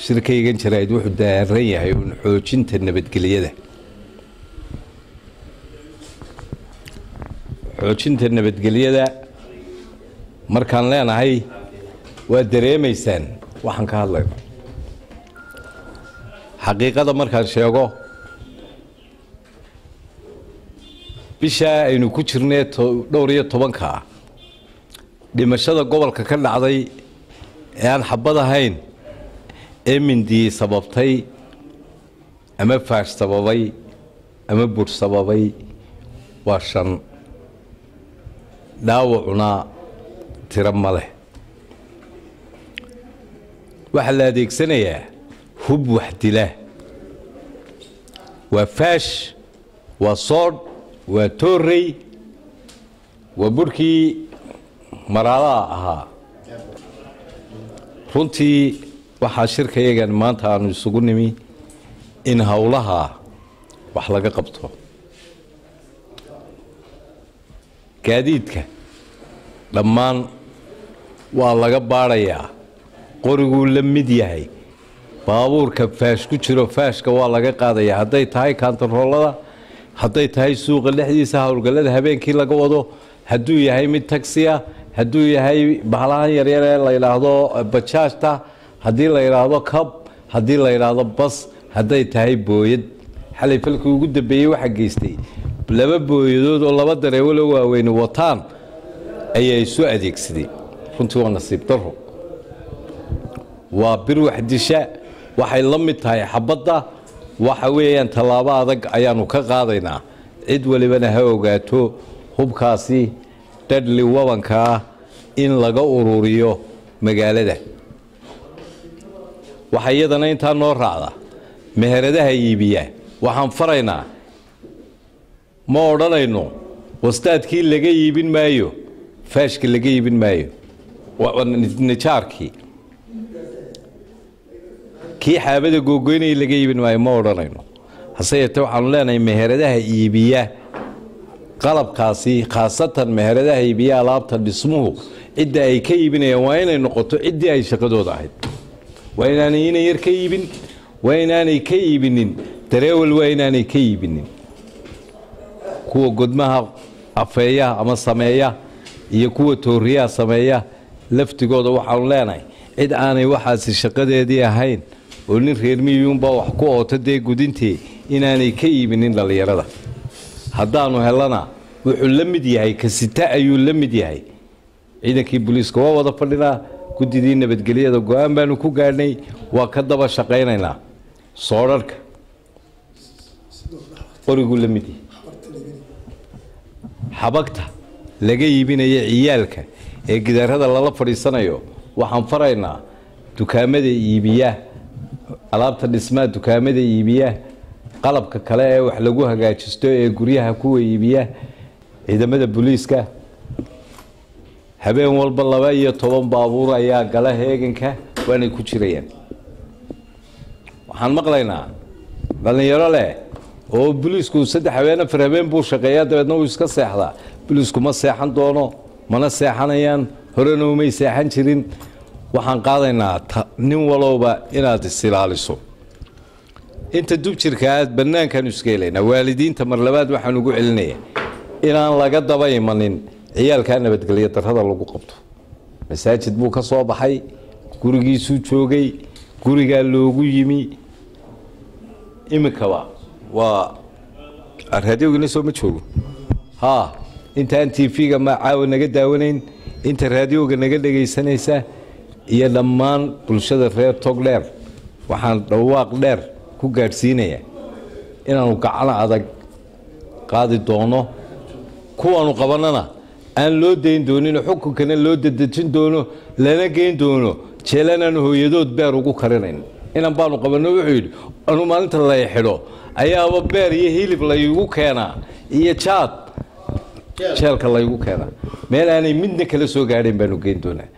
shirkaygan jaraa'id wuxuu daaran yahay uun xoojinta nabadgelyada xoojinta nabadgelyada markaan leenahay waa dareemaysaan waxaan ka hadlayno xaqiiqada markaan sheego bishaa aynu ku jirnee dhowr iyo tobanka ah dhimashada gobolka ka dhacday ee aan xabad ahayn ee mindiyey sababtay ama faash sababay ama bur sababay waa shan dhaawacuna tiro ma leh waxaa la adeegsanayaa hub wax dila waa faash waa soodh waa toorey waa burhkii maraadaha ahaa runtii waxaa shirkayagan maanta aanu isugu nimi in howlaha wax laga qabto gaadiidka dhammaan waa laga baadhayaa qoriguu la mid yahay baabuurka faash ku jiro faashka waa laga qaadayaa hadday tahay kaantaroolada hadday tahay suuqa dhexdiisa howlgallada habeenkii laga wado hadduu yahay mid tagsiya hadduu yahay bahalahan yaryar ee la yidhaahdo bajaajta haddii la yidhaahdo cab haddii la yidhaahdo bas hadday tahay booyad xalay falkii ugu dambeeyey waxaa geystay laba booyadood oo laba dareewalo waaweyne wataan ayaa isu adeegsaday runtii waa nasiib daro waa bir waxdisha waxay la mid tahay xabadda waxa weeyaan tallaabo adag ayaanu ka qaadaynaa cid walibana ha ogaato hubkaasi dhadhli wabanka ah in laga ururiyo magaalada waxaa iyadana intaa noo raacda meheradaha iibiya waxaan faraynaa ma odhanayno wastaadkii laga iibin maayo faashka laga iibin maayo nijaarkii kii xaabada googoynaya laga iibin maayo ma odhanayno hase yeete waxaanu leenahay meheradaha iibiya qalabkaasi khaasatan meheradaha iibiya alaabta dhismuhu cidda ay ka iibinayaan waa inay noqoto ciddii ay shaqadooda ahayd waa inaanay ina yar ka iibin waa inaanay ka iibinin dareewal waa inaanay ka iibinin kuwa godmaha afeeya ama sameeya iyo kuwa tooriyaha sameeya laftigooda waxaanu leenahay cid aanay waxaasi shaqadeedii ahayn oo nin reermiyuunbaa wax ku oota dee gudintee inaanay ka iibinin dhallinyarada haddaanu helana wuxuu la mid yahay kasita ayuu la mid yahay ciidankii booliiska waa wada fadhinaa guddidii nabadgelyada go-aan baanu ku gaadhnay waa ka daba shaqaynaynaa soodharhka qoriguu la mid yahay xabagta laga iibinaya ciyaalka ee gidaarada lala fadhiisanayo waxaan faraynaa dukaamada iibiya alaabta dhismaa dukaamada iibiya qalabka kale ee wax lagu hagaajisto ee guryaha kuwa iibiya ciidamada booliiska habeen walba laba iyo toban baabuur ayaa gala heeganka waanay ku jirayaan waxaan maqlaynaa dhallinyaro leh oo booliisku saddex habeen afar habeen buu shaqeeyaa dabeedna wuu iska seexdaa booliisku ma seexan doono mana seexanayaan horena umay seexan jirin waxaan qaadaynaa nin walowba inaad isilaaliso inta dubjirka aad bannaankaanu iska helaynaa waalidiinta mar labaad waxaan ugu celinaya inaan laga daba imanin ciyaalkaa nabadgelyo darrada lagu qabto masaajid buu ka soo baxay gurigiisuu joogay gurigaa loogu yimi iminkaba waa raadiogina soo ma joogo haa intaan tv-ga ma caawa naga daawanayn inta raadioga naga dhegaysanaysa iyo dhammaan bulshada reer togdheer waxaan dhawaaq dheer ku gaadhsiinaya inaanu gacano adag qaadi doono kuwaanu qabannana aan loo dayn dooninoo xukunkana loo dadejin doono lana geyn doono jeelanaanu hooyadood beer ugu karinayn inan baanu qabanno wuxuu yidhi anu maalinta lay xidho ayaaba beer iyo hilib laygu keenaa iyo jaad jeelka laygu keenaa meel aanay midna kala soo gaadhayn baanu geyn doonaa